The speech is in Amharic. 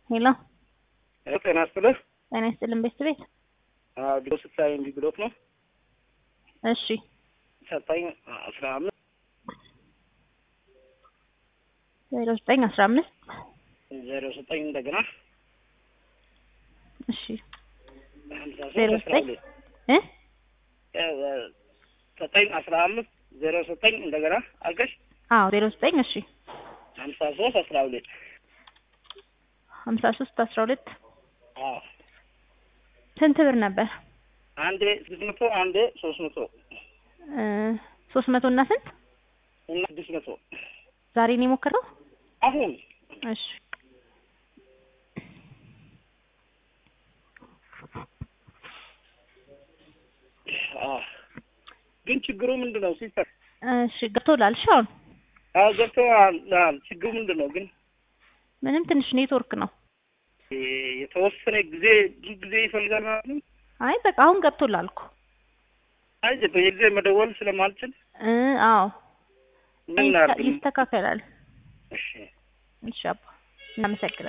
ሄሎ ጤና ይስጥልህ። ጤና ይስጥልን ቤት ቤት ቢሮ ስታይ እንዲህ ብሎት ነው እሺ ሰጠኝ አስራ አምስት ዜሮ ዘጠኝ አስራ አምስት ዜሮ ዘጠኝ እንደገና እሺ ሀምሳ ዜሮ ሶስት አስራ ዘጠኝ ሁለት እ ዘጠኝ አስራ አምስት ዜሮ ዘጠኝ እንደገና አልገሽ አዎ ዜሮ ዘጠኝ እሺ ሀምሳ ሶስት አስራ ሁለት ሀምሳ ሶስት አስራ ሁለት አዎ ስንት ብር ነበር? አንዴ ስድስት መቶ አንዴ ሶስት መቶ እ ሶስት መቶ እና ስንት እና ስድስት መቶ ዛሬ ነው የሞከረው? አሁን እሺ አዎ ግን ችግሩ ምንድን ነው ሲስተር? እሺ ገብቶላል። እሺ አሁን አዎ ገብቶሃል። ችግሩ ምንድን ነው ግን ምንም ትንሽ ኔትወርክ ነው። የተወሰነ ጊዜ ብዙ ጊዜ ይፈልጋል ማለት ነው። አይ በቃ አሁን ገብቶላል እኮ አይ በየጊዜ መደወል ስለማልችል እ አዎ ምን ላድርግ? ይስተካከላል። እሺ እሺ አባ እናመሰግናለን።